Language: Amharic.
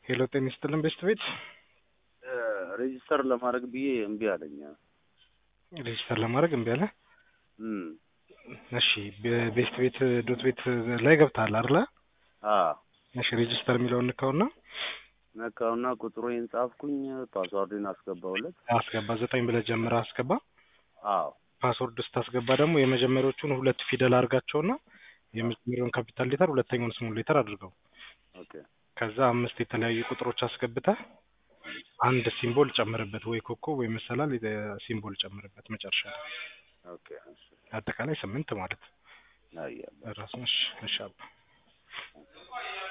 ሄሎ ጤና ይስጥልን ቤስት ቤት ሬጂስተር ለማድረግ ብዬ እምቢ አለኝ። ሬጅስተር ለማድረግ እምቢ አለ። እም እሺ ቤስት ቤት ዶት ቤት ላይ ገብተሃል አይደለ? አ እሺ ሬጅስተር የሚለውን ንካውና ነካውና ቁጥሩን ጻፍኩኝ፣ ፓስዋርድን አስገባውለት። አስገባ ዘጠኝ ብለህ ጀምረህ አስገባ። አዎ ፓስወርድ ስታስገባ ደግሞ የመጀመሪያዎቹን ሁለት ፊደል አድርጋቸውና የመጀመሪያውን ካፒታል ሌተር ሁለተኛውን ስሞል ሌተር አድርገው። ኦኬ ከዛ አምስት የተለያዩ ቁጥሮች አስገብተህ አንድ ሲምቦል ጨምርበት፣ ወይ ኮከብ ወይ መሰላል ሲምቦል ጨምርበት መጨረሻ ላይ ኦኬ እሺ አጠቃላይ ስምንት ማለት አያለሁ። ራሱ እሺ እሺ አባ